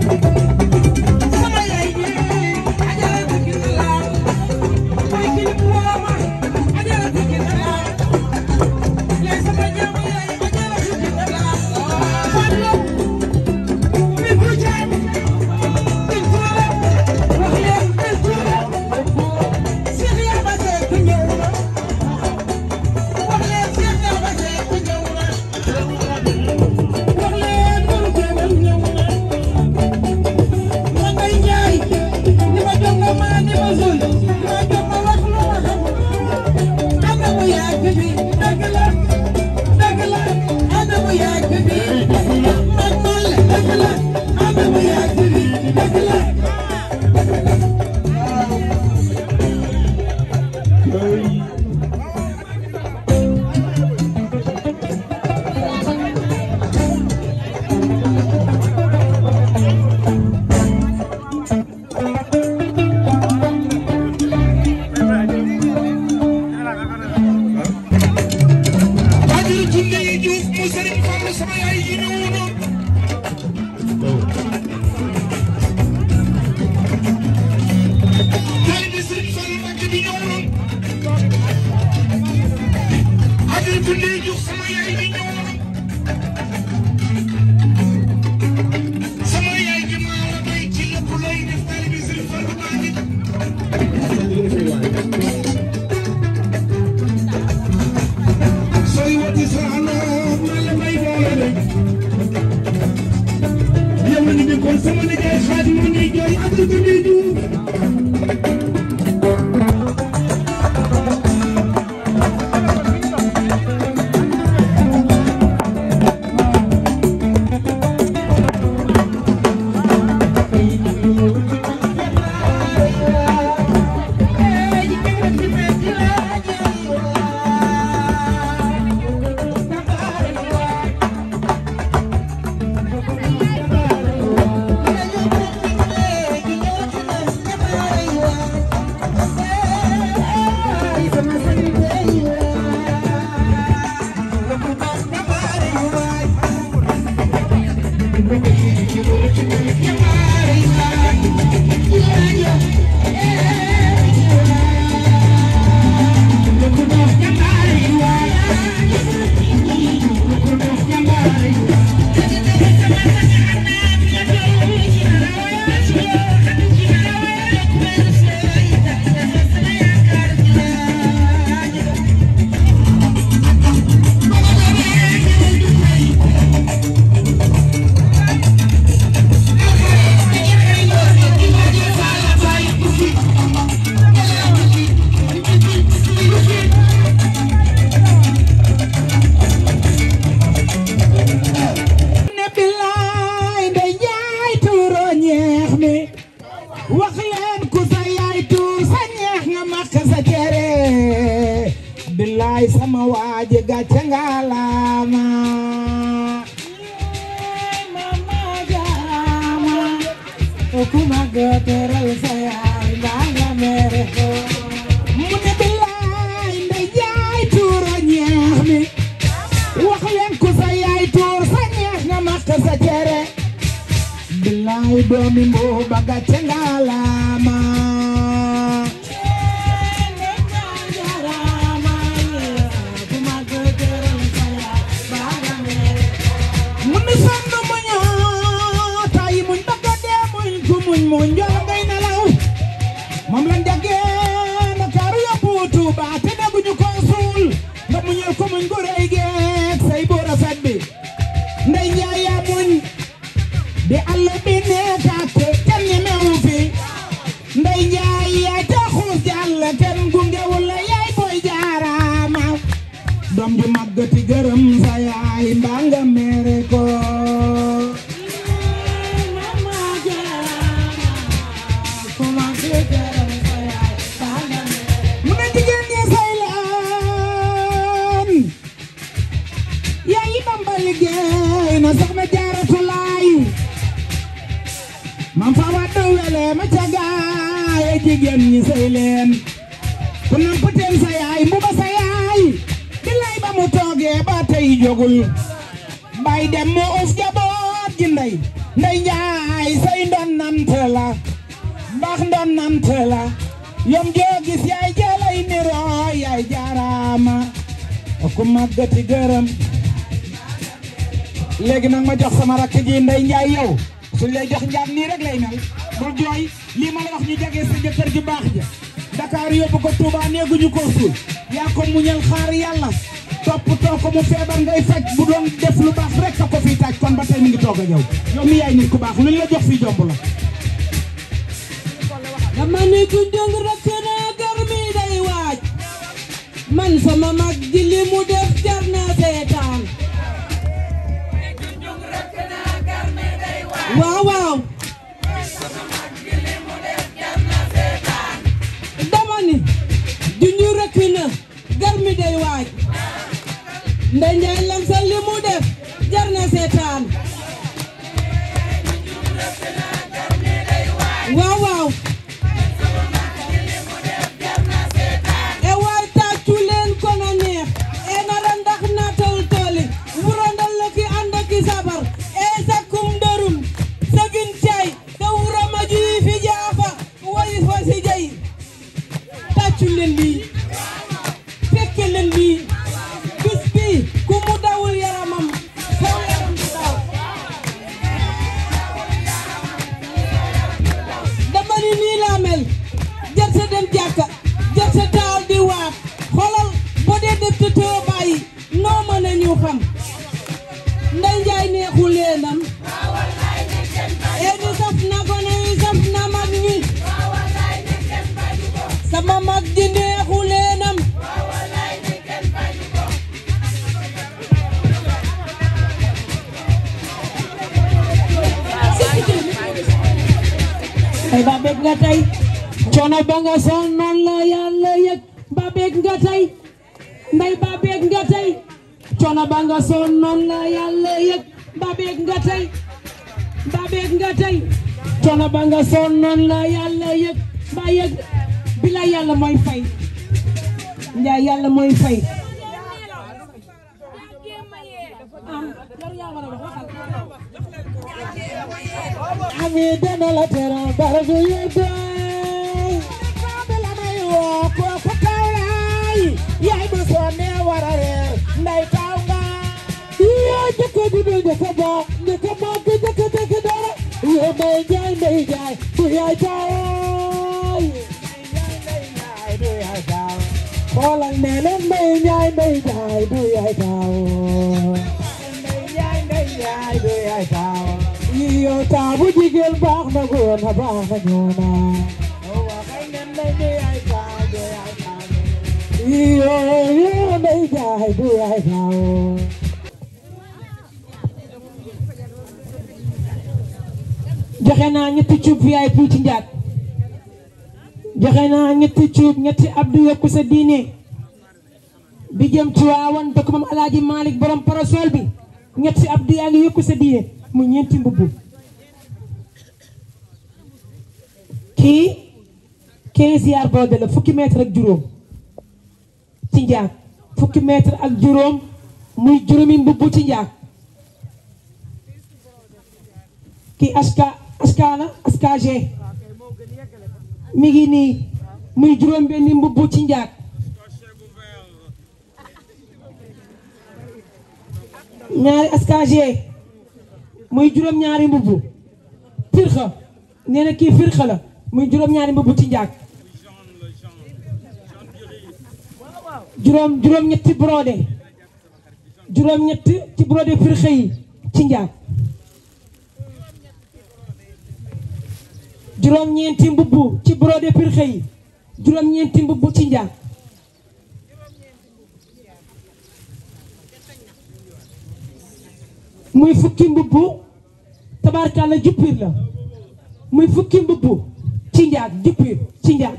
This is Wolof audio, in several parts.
billaay sama waaji gàcce ngalaama mama jaama kuma gëtëral sa yaay mbaa nga mere ko mu ne billaay ndey jaay tuuro ñeex mi wax leen ku sa yaay tuur sa ñeex nga mak sa cere billaay doomi mbuuba gàcce ngalaama mu ni sonn muñoo tay muñ bëgg a dee muñ ku muñ muñ njool ngay nelaw moom lañ jagee Ndakaaru yóbbu Tuuba te dégguñu ko suul nga muñal ko muñ gu rëy geek say bu rafet bi ndey njaay yaa muñ di àll bi nekkaate kenn ñemewu fi ndey njaay yaa taxus jàll kenn gungewul la yaay booy jaaraama doom ju màggati gërëm sa yaay mbaa nga mere ko mu ne jigéen ñi say leen yaay Bamba liggéey na soxna jaaratu laay mam fa waddu wele ma ca gaay jigéen ñi say leen ku namp teen sa yaay mbuba sa yaay billaay ba mu toogee ba tey jógul bay dem mu uf jaboot ji ndey ndey njaay say nante la mbaax ndoon nante la yom joo gis yaay jalay niro yaay jaaraama ku màggati gërëm léegi nag ma jox sama rakk ji Ndey Njaay yow suñ lay jox njaam nii rek lay mel bul jooy lii ma la wax ñu jagee sa jëkkër ju baax ja Dakar yóbbu ko Touba neeguñu ko suul yaa ko muñal xaar yàlla toppatoo ko mu feebar ngay faj bu doon def lu baax rek a ko fii taaj kon ba tey mi ngi toog a yow yow mi yaay nit ku baax luñ la jox fii jomb la dama ni ku jóg rek naa gar mi day waaj man sama mag ji li mu def jar na seetaan waaw waaw dama ni junju rek na gar mi day waaj ndey njaay lamsal li mu def jar na seetaan waaw waaw e waay tàccu leen ko na neex e nara ndax natal tooli wurandal la ki ànd ak i sabar e sakkum dërum sagin cay te wura ma juyi fi jaafa wayi fa si jay tàccu leen lii fekke leen lii bis bi ku mu dawul yaramam saw yaram du daw dama ni nii laa mel jarte dem jàkka jarte taal di waat xoolal boo dee def te too bàyyi noo mën a ñu xam nday njaay neexu leenam ee ni saf na ko ne saf na mag ñi sama mag ji neexu leenam ay ba bég nga tey coono ba nga sonnoon la yàlla yëg ba bég nga tey nday ba bég nga tey coono ba nga sonnoon la yàlla yëg ba bég nga tey ba bég nga tey coono ba nga sonnoon la yàlla yëg ba yëg bi la yàlla mooy fay njaay yàlla mooy fay ami dana la teral baragu yëgay kaabe la may woo kooku taw laay yaay ma sonne war a reer nday taw nga yoo jëkk ji du jëkk ba jëkk ba ku jëkk jëkk dara yoo may jaay may jaay bu yaay jaay xoolal nee na may jaay may jaay bu yaay jaay yoo taabu jigéen baax na góor na baax na ñoo na yoo yoo may jaay bu yaay jaay joxe naa ñetti cuub VIP ci njaat joxe naa ñetti cuub ñetti abdu yokku sa diine bi jëm ci waawan dëkk moom alaaji Malick borom parasol bi ñetti abdu yaa ngi yokku sa diine mu ñeenti mbubb kii 15 yaar boode la fukki mètre ak juróom ci njaat fukki mètre ak juróom muy juróomi mbubb ci njaat kii aska askana askag mi ngi nii muy juróom benni mbubb ci njaat ñaari askag muy juróom ñaari mbubb firxa nee na kii firxa la muy juróom ñaari mbubb ci njaat juróom juróom ñetti brodé juróom ñetti ci brodé firxa yi ci njaat juróom-ñeenti mbubb ci brodé pirxe yi juróom-ñeenti mbubb ci njaag muy fukki mbubb tabarkalla juppir la muy fukki mbubb ci njaag juppir ci njaag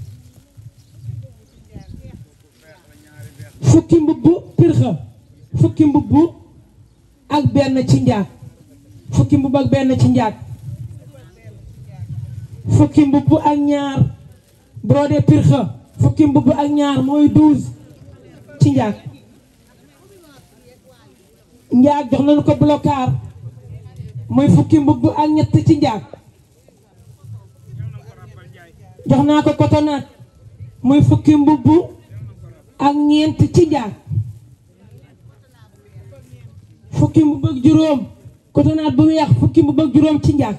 fukki mbubb pirxe fukki mbubb ak benn ci njaag fukki mbubb ak benn ci njaag fukki mbubb ak ñaar brodé pirxa fukki mbubb ak ñaar mooy douze ci njaag njaag jox nañu ko blocar mooy fukki mbubb ak ñett ci njaag jox naa ko cotonate muy fukki mbubb ak ñeent ci njaag fukki mbubb ak juróom cotonate bu weex fukki mbubb ak juróom ci njaag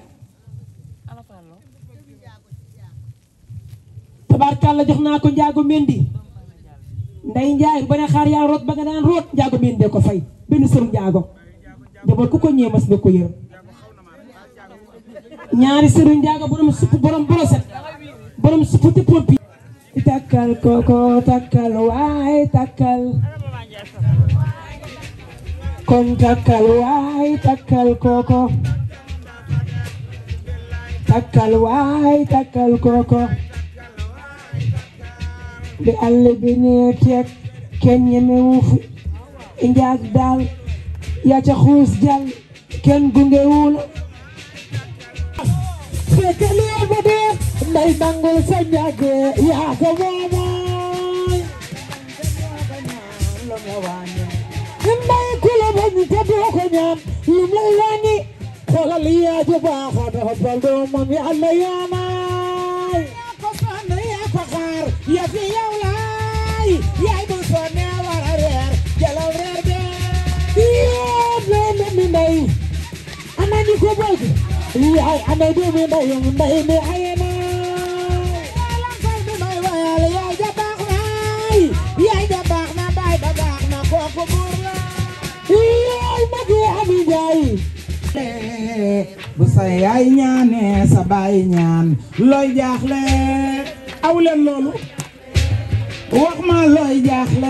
tabaarkàlla jox naa ko njaago mendi nday njaay ba ne xaar yaa root ba nga daan root njaago mendi ko fay benn sëru njaago njaboot ku ko ñëwee mas nga ko yërëm ñaari sëru njaago borom supp borom boroset borom supp te pompi takkal koko takkal waay takkal kon takkal waay takkal koko takkal waay takkal koko bi àll bi nee teeg kenn ñemewu fi njaag daal yaa ca xuus jàll kenn gungewu la fekk lee ba dee nday nangul sa njàgg yaa ko moomoy nday ku la bañ te doo ko ñaan lum lay wàññi xoolal yaa ju baax a doxal doomam yàlla yaanaay yaa ko sonn yaa ko xaar yaa fi yow laay yaay bu sonne war a reer jëlal reer bee yéen leen mi nday ana ñi ko bëgg yaay ana doomi ndeyam ndey mi ay na yaay fal bi may wayal yaay ja baax naay yaay ja baax na baay ba baax na kooku buur la yaay mag yi ami njaay bu sa yaay ñaane sa baay ñaan looy jaaxle aw leen loolu wax ma looy jaaxle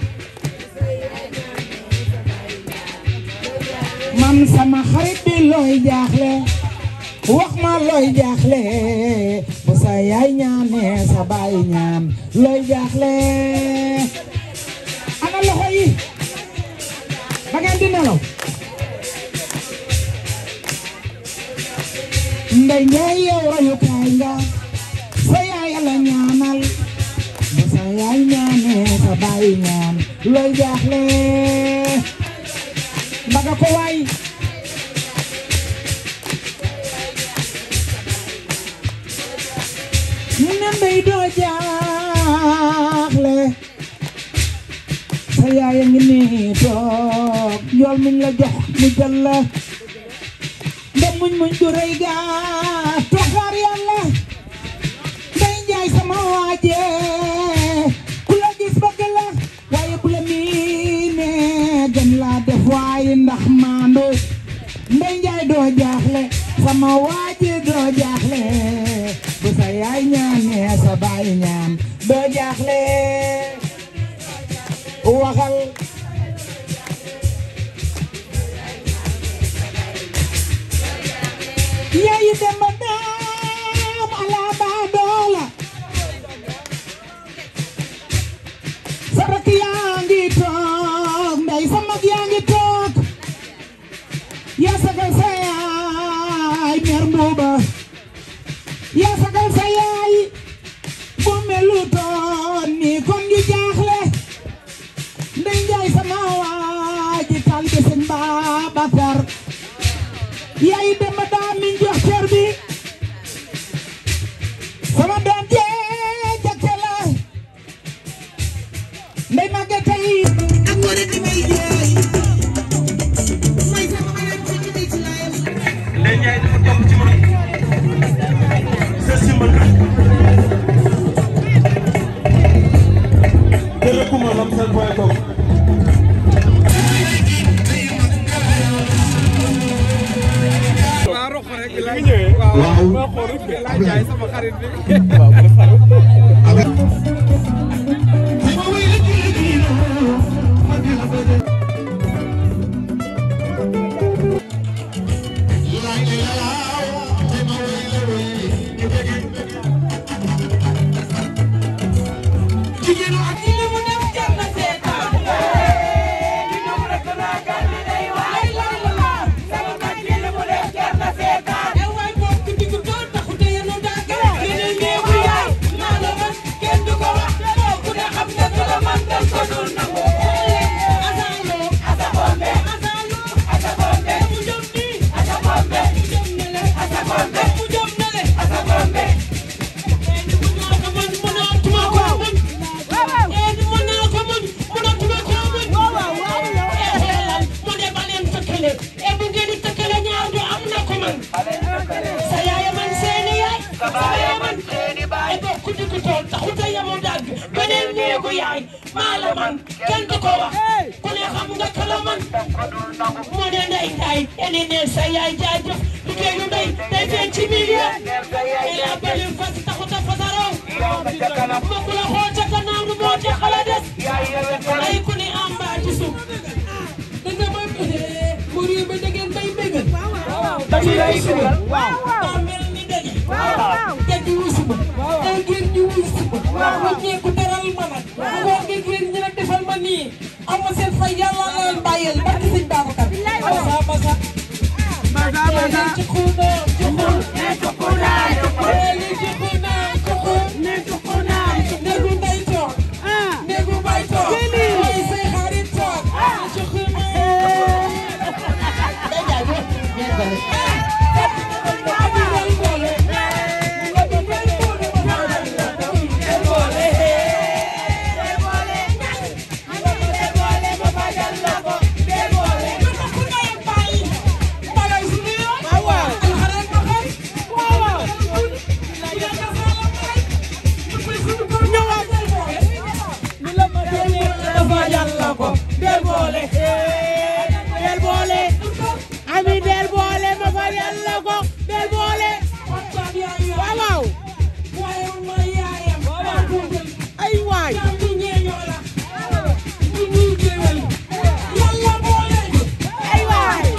man sama xarit bi looy jaaxle wax ma looy jaaxle bu sa yaay ñaane sa baay ñaan looy jaaxle ana loxo yi ba ngeen di nelaw ndey ñaay yow royukaay nga sa yaay la ñaanal bu sa yaay ñaane sa baay ñaan looy jaaxle mbaga ko waay mu ne ndey doo jaaxle sa yaay a ngi nii toog yool muñ la jox mu jël la nda muñ muñ du rëy gaa toxaar yàlla ndey njaay sama waaje ku la gis bëgg la waaye bu la miine gën laa def waaye ndax maandu ndey njaay doo jaaxle sama waaje doo jaaxle bu sa yaay ñaanee sa baay ñaan doo jaaxle waxal yayi demba daam ala baa doola sarak yaa ngi toog ndey sa mag yaa ngi toog yaa sagal sa yaay mer mbuuba yaa sagal sa yaay bu melu toon ni kon ñu jaaxle ndey njaay sama waaji talbe sëñ Babacar yaay demba daa min jox cër bi sama doom jee jakke la ndey màgge tey ak ngoone di may jeey may sama ma leen fekk di ci laayam Ndeye Ndiaye dafa topp ci man sa simbal te rëkkuma lam seen point com waaw rox rek la ñëwee waaw waaw xool rek la jaay sama xarit bi waaw jigéenu ak li mu def jar na seetaan li mu rek naa gan li day waay la la la sama mag li mu def jar na seetaan e waay bokk diggu doon taxu te yenu daa gën a gën a néewu yaay maa la nangu yaay maa la man kenn du ko wax ku ne xam nga kala man moo ne ndey ndaay ene ne sa yaay jaajëf liggéeyu ndey day feeñ ci milieu il a bali fas taxut a fasaraw ma ku la xool ca gannaaw nu moo ca xala des ay ku ne am mbaa ci suuf da nga ma mbir yi ba da ngeen bay bégal dañu lay bégal daa mel ni dañu te di wusuma te ngeen ñu wusuma bu ñeeku teral ma nag boo ngeen ngeen ñi nag defal ma nii am ma seen fay yàlla la leen bàyyeel barki sëñ Babacar masa masa masa masa ci xuna ci xun ne ci xuna li ci xuna ci xun ne ci xuna néegu ndey toog néegu bay toog mooy say xarit toog ci xuna del boole del boole ami del boole ma fa yàlla ko del boole waaw waaw ay waay ay waay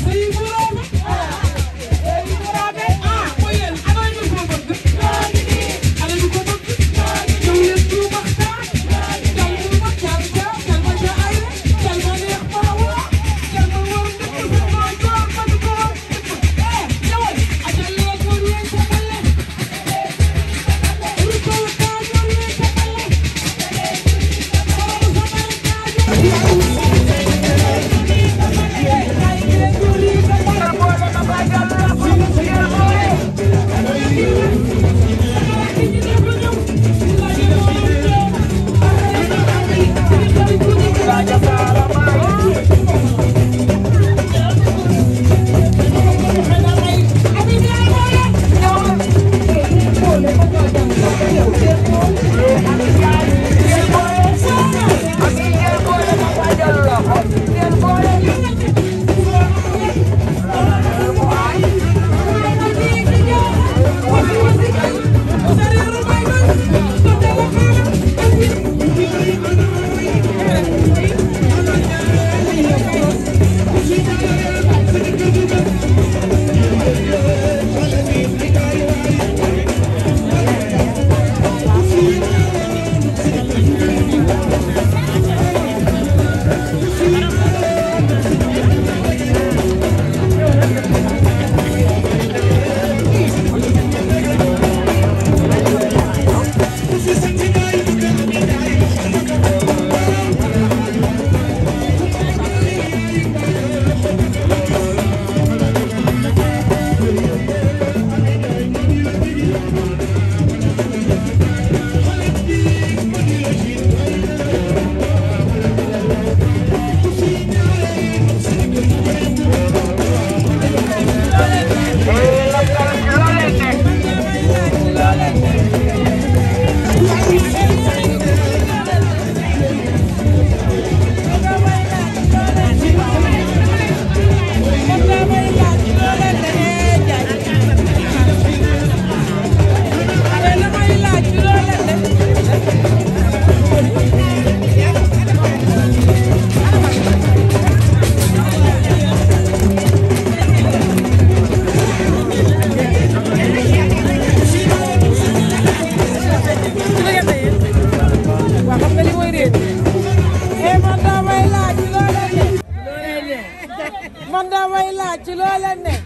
man damay laaj ci loo leen ne.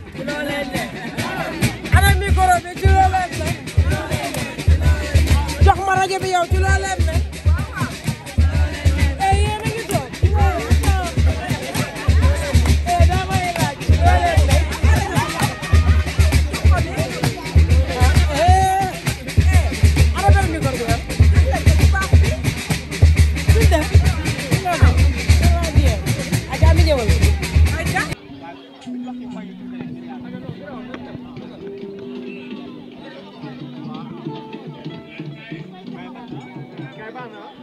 ana micro bi ci loo leen ne. jox ma rajo bi yow ci loo leen ne. eh yéen a ngi toog. eh damay laaj ci loo leen ne. ah eh eh ana benn micro bi yow. suñ def. nga xam. waaw bien. ak ami ñëwal.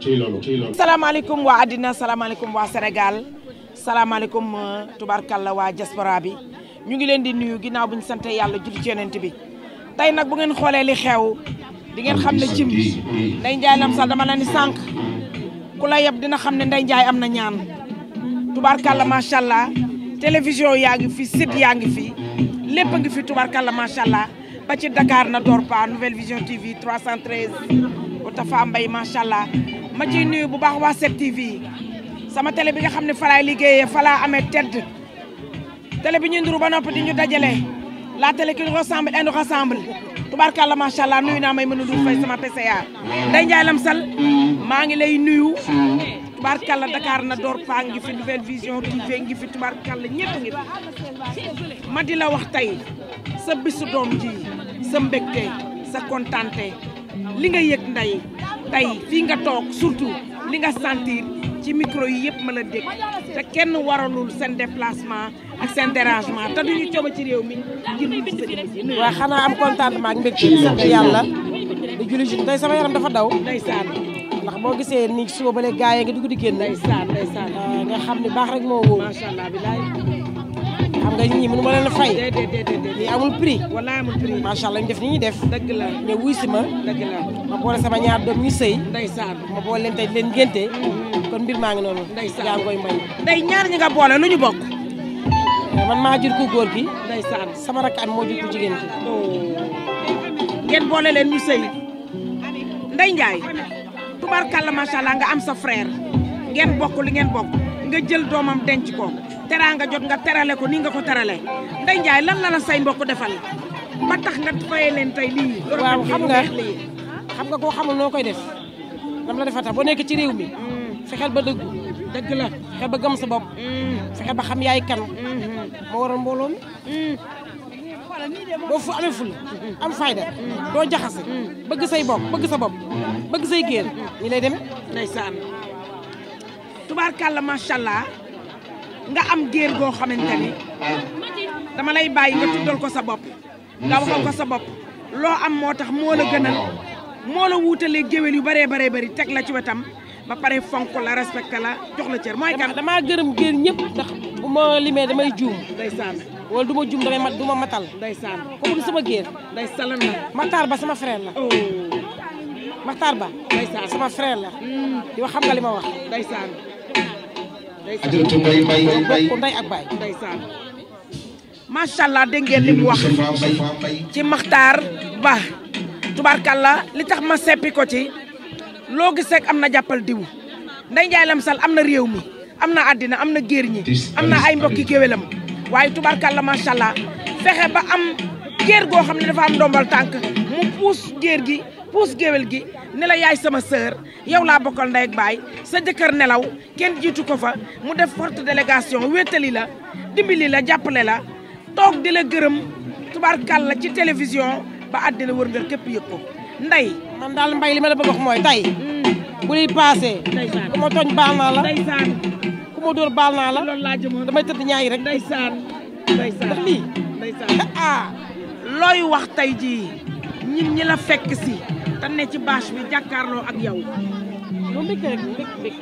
ci loolu ci loolu. salaamaaleykum waa àddina salaamaaleykum waa Sénégal salaamaaleykum tubarkalla waa diaspora bi ñu ngi leen di nuyu ginnaaw bu ñu sant yàlla julli ci yonent bi tey nag bu ngeen xoolee li xew di ngeen xam ne cim Ndeye Ndiaye Lamsal dama la ni sànq ku la yeb dina xam ne Ndeye Ndiaye am na ñaan tubarkalla macha allah télévision yaa ngi fi site yaa ngi fi lépp a ngi fi tubarkalla macha allah ba ci Dakar na door pa Nouvelle Vision TV 313 bu Tafa Mbaye macha allah ma ciy nuyu bu baax waa 7TV sama télé bi nga xam ne fa laay liggéeyee fa laa amee tedd télé bi ñu nduru ba noppi di ñu dajale la télé qui nous ressemble et nous rassemble tubarkalla macha allah nuyu naa may mën a dul fay sama PCA Ndeye Ndiaye Lamsal maa ngi lay nuyu tubarkalla Dakar na door pa ngi fi Nouvelle Vision TV ngi fi tubarkalla ñëpp ngi fi ma di la wax tey sa bisu doom ji sa mbégte sa kontante li nga yëg nday tey fii nga toog surtout li nga sentir ci micro yi yëpp ma la dégg te kenn waralul seen déplacement ak seen dérangement te duñu cooba ci réew mi ngir ñu gis sa jëmm ji nuyu waaw xanaa am contentement ak mbégte di sant yàlla di julli ci tey sama yaram dafa daw ndeysaan ndax boo gisee ni suba ba léegi gaa yi nga dugg di génn ndeysaan ndeysaan nga xam ni baax rek moo wóor macha allah bilaay xam nga ñii mënu ma leen a fay déedéet déedéet lii amul prix wallaay amul prix macha allah ñu def ni ñuy def dëgg la ñëw wuy si ma dëgg la ma boole sama ñaar doom ñu sëy ndeysaan ma boole leen tey di leen ngénte kon mbir maa ngi noonu Ndeysaan. yaa ngi koy may ndey ñaar ñi nga boole lu ñu bokk man maa jur ku góor gi ndeysaan sama rakk am moo jur ku jigéen gi ngeen boole leen ñu sëy Ndeye Ndiaye tubarkalla macha allah nga am sa frère ngeen bokk li ngeen bokk nga jël doomam denc ko teraanga jot nga terale ko ni nga ko terale Ndeye Ndiaye lan la la say mbokk defal ba tax nga fayee leen tey lii. waaw xam nga weex lii. xam nga koo xamul noo koy def dam la defa tax boo nekk ci réew mi fexeel ba dëggu dëgg la. fexeel ba gëm sa bopp fexeel ba xam yaay kan moo waral mbooloo mi boo fu amee ful am fayda doo jaxase bëgg say bopp bëgg sa bopp bëgg say géer ñi lay demee ndeysaan tubaarkàlla macha allah nga am géer goo xamante ni dama lay bàyyi nga tuddal ko sa bopp nga waxal ko sa bopp loo am moo tax moo la gënal moo la wuutalee géwél yu bëree bëree bëri teg la ci wetam ba pare fonk la respecté la jox la cër mooy kan damaa gërëm géer ñëpp ndax bu ma limee damay juum ndeysaan wala du ma juum damay mat du ma matal ndeysaan ko bëgg sama géer day salan la Maxtaar Ba sama frère la oh Maxtaar Ba ndeysaan sama frère la di wax xam nga li ma wax ndeysaan ndeysaan Ajaratu Mbay Mbay Mbay bokk ndey ak baay ndeysaan macha allah dégg ngeen li mu wax Moustapha Mbay Mbay ci Maxtaar Ba tubaarkàlla li tax ma seppi ko ci loo gis rek am na jàppal diw Ndeye Ndiaye Lamsal am na réew mi am na àddina am na géer ñi am na ay mbokki géwélam waaye tubaarkàlla macha allah fexe ba am géer goo xam ne dafa am ndombal tànk mu puus géer gi puus géwél gi ne la yaay sama sœur yow laa bokkal ndey ak baay sa jëkkër nelaw kenn jiitu ko fa mu def forte délégation wéttali la dimbali la jàppale la toog di la gërëm tubaarkàlla ci télévision ba àddina wër nga képp yëg ko ndey man daal mbay li ma la bëgg wax mooy tey bu liy paasee ndeysaan ku ma tooñ baal naa la ndeysaan ku ma dóor baal naa la loolu laa jëmoon damay tëdd ñaari rek ndeysaan ndeysaan ndax lii ndeysaan ah looy wax tey jii ñin ñi la fekk si te ne ci bâche bi jàkkaarloo ak yow moom mbégte rek mbég mbég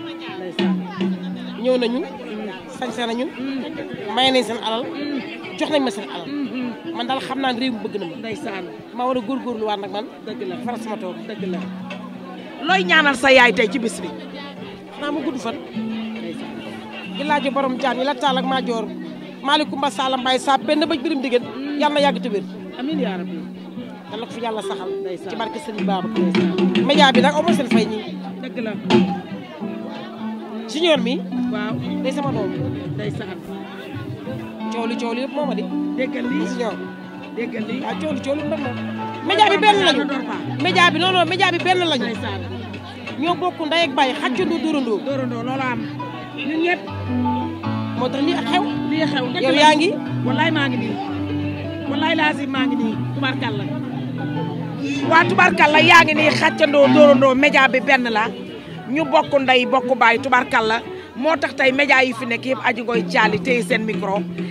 ñëw nañu sañse nañu may nañ seen alal jox nañ ma seen alal man daal xam naa ne réew mi bëgg na ma ndeysaan maa war a góorgóorlu waat nag man dëgg la faral sama toog dëgg la looy ñaanal sa yaay tey ci bis bi xanaa mu gudd fan gi laajo borom jaan yi la taal ak maa joor Malicoumba Sala Mbaye sa benn bëj birim diggéen yàlla na yàgg te wér amiin yaa rabbi yàlla ko fi yàlla saxal Ndeysaan. ci barke Sëriñ Baaba média bi nag amoo seen fay ñi dëgg la junior mi waaw day sama doom ndeysaan coow li coow li yëpp moo ma di déggal lii junior déggal lii waaw coow li coow li ndam na média bi benn lañu média bi non non média bi benn lañu ndeysaan ñoo bokk ndey ak baay xàccandoo dóorandoo dóorandoo loolu am ñun ñëpp moo tax lii ak xew lii xew dëgg yow la. yaa ngi wallaay maa ngi nii wallaay laazim maa ngi nii tubaarkàlla waa tubaarkàlla yaa ngi nii xàccandoo dóorandoo média bi benn la ñu bokk ndey bokk baay tubaarkàlla moo tax tey média yi fi nekk yëpp aji ngoy caali téye seen micro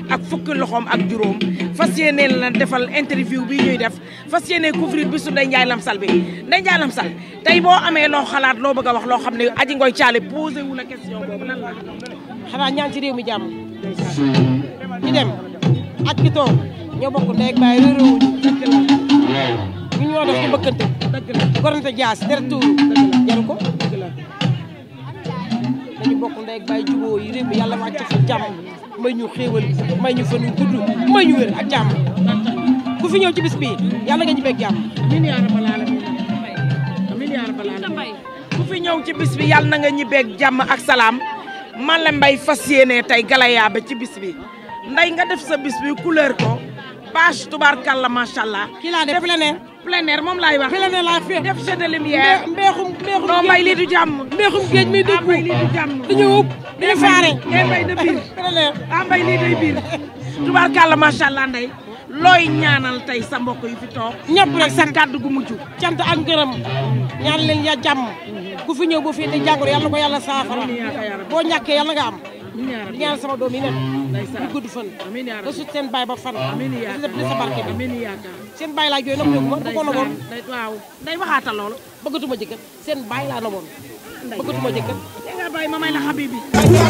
ak fukki loxoom ak juróom fas yéene la defal interview bi ñuy def fas yéene couvrir bisu Ndeye Ndiaye Lamsal bi Ndeye Ndiaye Lamsal tey boo amee loo xalaat loo bëgg a wax loo xam ne aji ngoy caale posé wu la question boobu lan la xanaa ñaan ci réew mi jàmm ci dem ak ki toog ñoo bokk ndey ak baay réeróowuñu dëgg la ñu ñoo def ci bëkkante dëgg la gorante jaas deret tuuru jaru ko dëgg la dañu bokk ndey ak baay jubóo yi réew mi yàlla wàcc fi jàmm may ñu xéewal may ñu fan yu gudd may ñu wér ak jàmm ku fi ñëw ci bis bii yàlla nga ñu beeg jàmm amiin yaa rabbal aalamiin amiin yaa rabbal aalamiin ku fi ñëw ci bis bi yàlla na nga ñibbeeg jàmm ak salaam man la mbay fas yéene tey galaya ba ci bis bi nday nga def sa bis bi couleur ko page tubaarkàlla macha allah. kii laa def plein air plein air moom laay wax. plein air laa fi def jeu de lumière. mbeexum mbeexum non mbay lii du jàmm. mbeexum géej mi dugg mbay lii du jàmm. dañu ub dañu faare ngay mbay de biir. plein air ah mbay lii day biir. tubaarkàlla macha allah nday looy ñaanal tey sa mbokk yi fi toog. ñëpp rek sa kàddu gu mujj. cant ak ngërëm ñaan leen ya jàmm ku fi ñëw boo fii te jàngoro yàlla na ko yàlla saafara boo ñàkkee yàlla nga am di ñaan sama doom yi nekk ñu gudd fan nga sut seen baay ba fan di def li sa barke bi seen baay laa jooy nopp yóbbu ma bu ko noboon waaw day waxaata lool bëggatuma jëkkër seen baay laa noboon bëggatuma jëkkër te nga bàyyi ma may la xabibi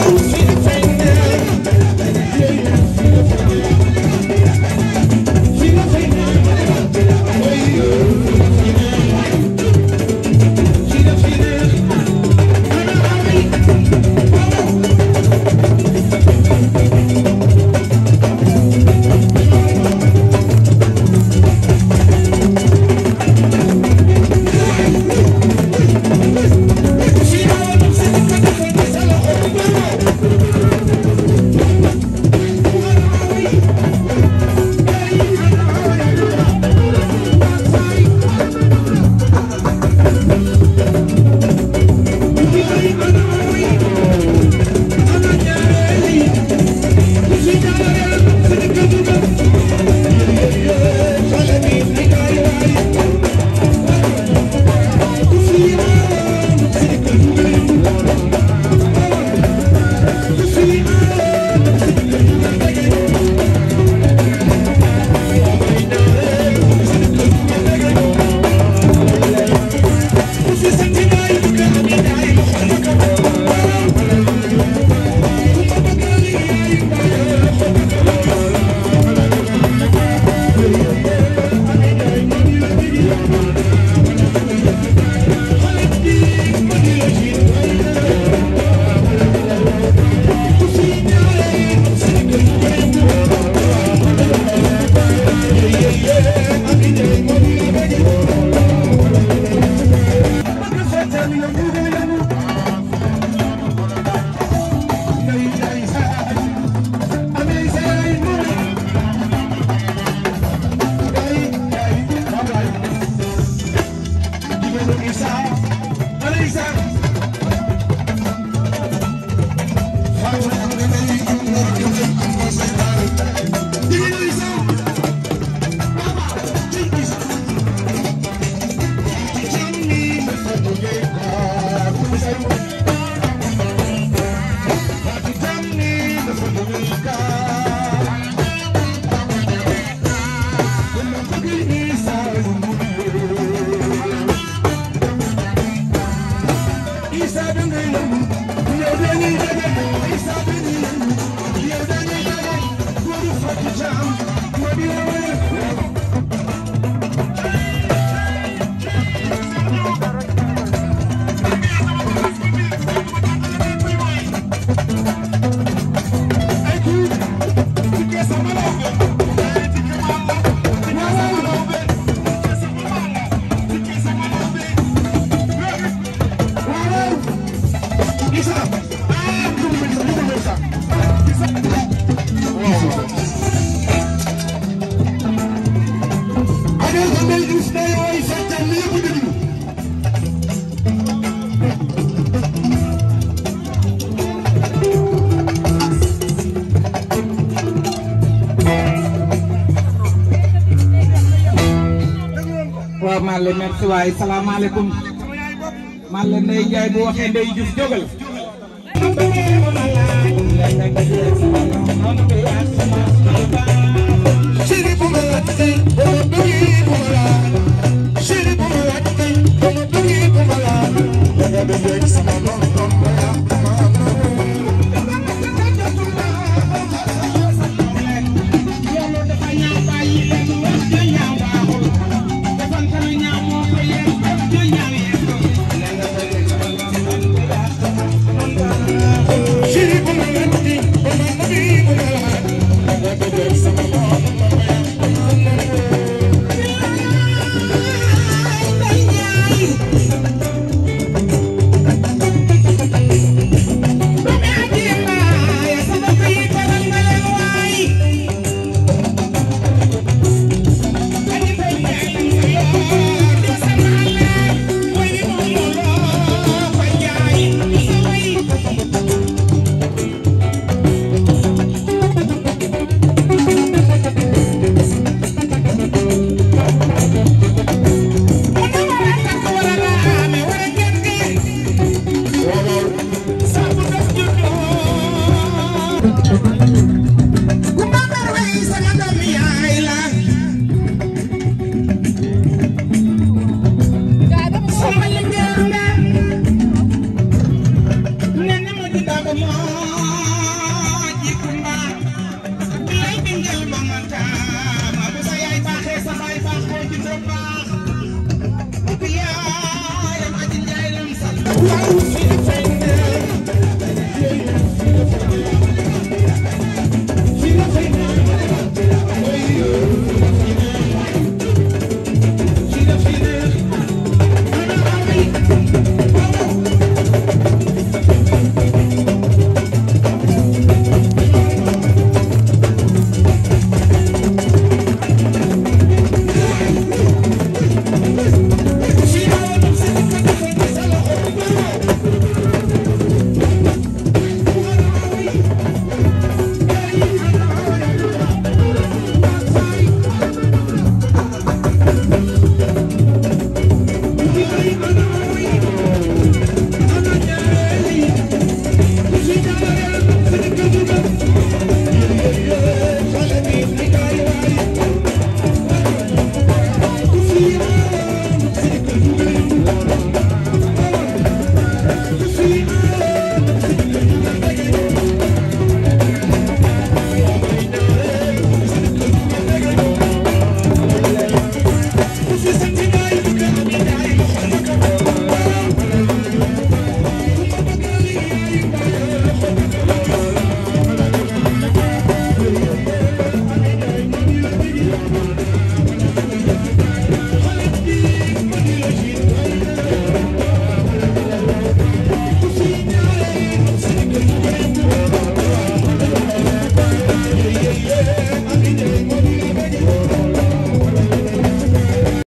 waaw maa leen merci waaye salaamaaleykum maa leen Ndeye Ndiaye bu waxee Ndeye Diouf jógal baax